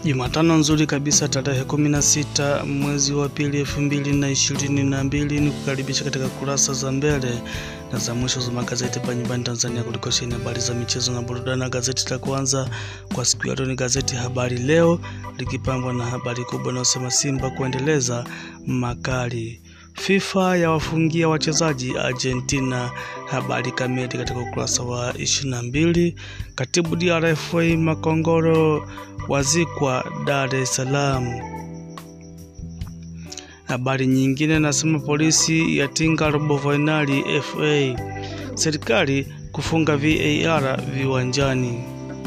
Jumatano nzuri kabisa tarehe 16 mwezi wa pili elfu mbili na ishirini na mbili ni kukaribisha katika kurasa za mbele na za mwisho za magazeti hapa nyumbani Tanzania kuliko sheni habari za michezo na burudani. Na gazeti la kwanza kwa siku ya leo ni gazeti Habari Leo likipambwa na habari kubwa inayosema Simba kuendeleza makali FIFA ya wafungia wachezaji Argentina. Habari kamili katika ukurasa wa 22. Katibu DRFA Makongoro wazikwa Dar es Salaam. Habari nyingine nasema polisi yatinga robo fainali FA, serikali kufunga VAR viwanjani.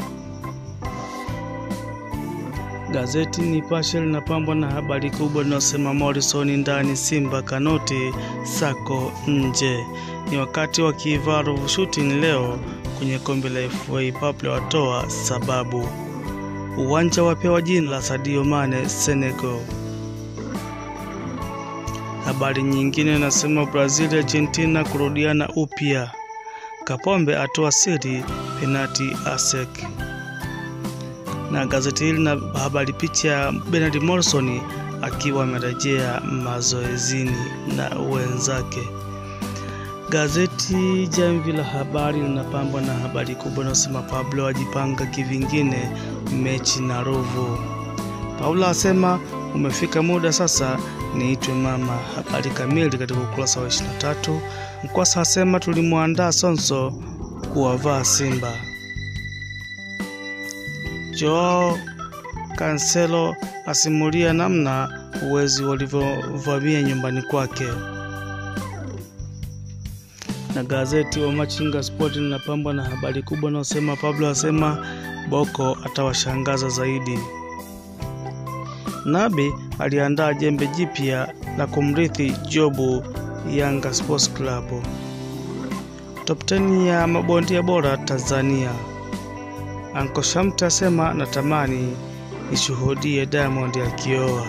Gazeti Nipashe linapambwa na habari kubwa inayosema Morrison ndani, Simba Kanoti Sako nje. Ni wakati wa Kivaru shooting leo kwenye kombe la FA, Paple watoa sababu. Uwanja wapewa jina la Sadio Mane Senegal. Habari nyingine inasema Brazil Argentina kurudiana upya. Kapombe atoa siri penati ASEC na gazeti hili na habari picha ya Bernard Morrison akiwa amerejea mazoezini na wenzake. Gazeti Jamvi la Habari linapambwa na habari kubwa inayosema Pablo ajipanga kivingine mechi na Ruvu. Paulo asema umefika muda sasa niitwe mama. Habari kamili katika ukurasa wa 23. Mkwasa asema tulimwandaa Sonso kuwavaa Simba. Joao Cancelo asimulia namna uwezi walivyovamia nyumbani kwake. Na gazeti wa Machinga Sport linapambwa na habari kubwa inayosema Pablo asema Boko atawashangaza zaidi. Nabi aliandaa jembe jipya la kumrithi Jobu Yanga Sports Club. Top 10 ya mabondia bora Tanzania. Anko Shamte asema natamani nishuhudie Diamond akioa.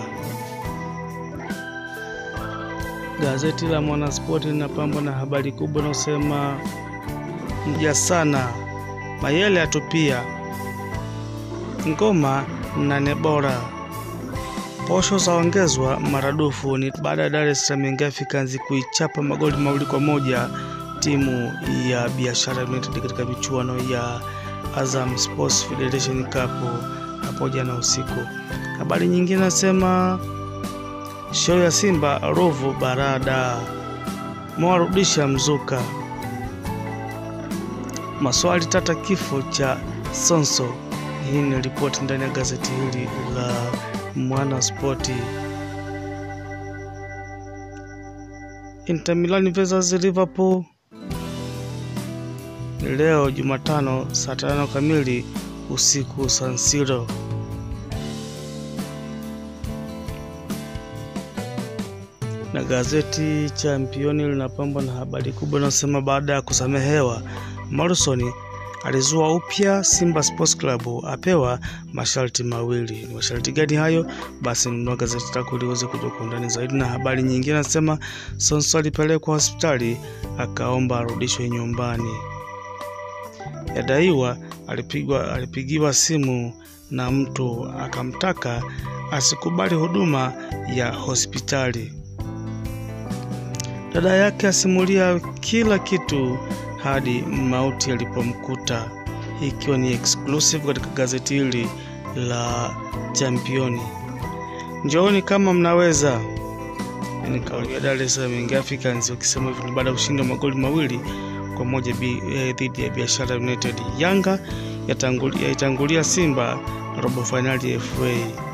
Gazeti la Mwanaspoti linapambwa na habari kubwa inayosema mja sana Mayele atupia ngoma nane bora, posho zaongezwa maradufu. Ni baada ya Dar es Salaam Young Africans kuichapa magoli mawili kwa moja timu ya Biashara United katika michuano ya Azam Sports Federation Cup hapo jana usiku. Habari nyingine nasema show ya Simba Ruvu Barada mwarudisha mzuka, maswali tata kifo cha Sonso. Hii ni ripoti ndani ya gazeti hili la Mwana Spoti. Inter Milan versus Liverpool leo Jumatano saa tano kamili usiku San Siro. Na gazeti Championi linapambwa na habari kubwa inayosema baada ya kusamehewa Morrison alizua upya Simba Sports Club apewa masharti mawili. Ni masharti gani hayo? Basi nunua gazeti lako ili uweze kujua kwa undani zaidi. Na habari nyingine nasema Sonso alipelekwa hospitali akaomba arudishwe nyumbani. Yadaiwa alipigwa alipigiwa simu na mtu akamtaka asikubali huduma ya hospitali. Dada yake asimulia kila kitu hadi mauti alipomkuta, hii ikiwa ni exclusive katika gazeti hili la Championi. Njooni kama mnaweza, ni kauli ya Dar es Salaam Young Africans wakisema hivyo ni baada ya kushinda magoli mawili kwa moja dhidi ya Biashara United. Yanga yaitangulia yatangulia Simba robo fainali ya FA.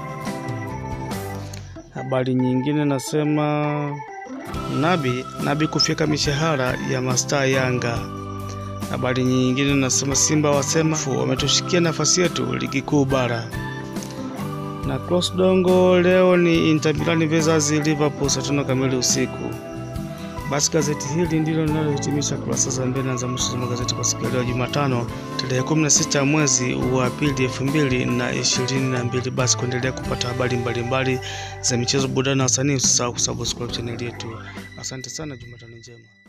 Habari nyingine nasema Nabi Nabi kufyeka mishahara ya mastaa Yanga. Habari nyingine nasema Simba wasema wametushikia nafasi yetu ligi kuu bara. Na cross dongo leo ni Inter Milan versus Liverpool saa tano kamili usiku. Basi gazeti hili ndilo linalohitimisha kurasa za mbele na za mwisho za magazeti kwa siku ya leo Jumatano tarehe 16 mwezi wa pili elfu mbili na ishirini na mbili. Basi kuendelea kupata habari mbalimbali za michezo, burudani na wasanii, usisahau kusubscribe chaneli yetu. Asante sana, Jumatano njema.